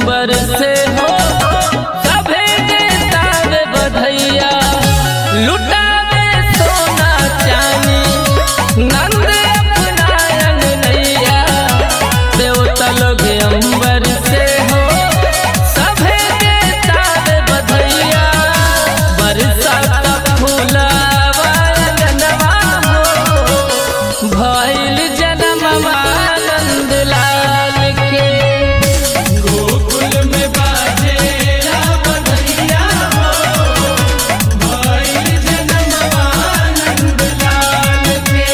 अंबर से हो सभे देतावे बधैया लुटावे सोना चानी नंद अपनायन नैया देवता लोग अंबर से हो सभे देतावे बधैया बरसात फूलावा अंगनवा हो भइल जनमवा नंद लाल के गोकुल में बाजे बधैया हो भइल जनमवा नंद लाल के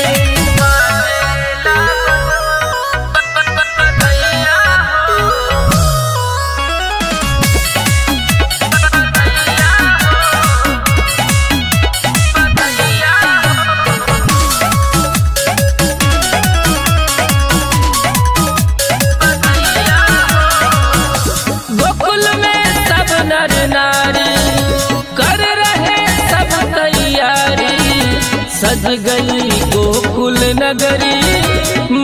गोकुल में सब नर नारी कर रहे सब तैयारी सज गई गोकुल नगरी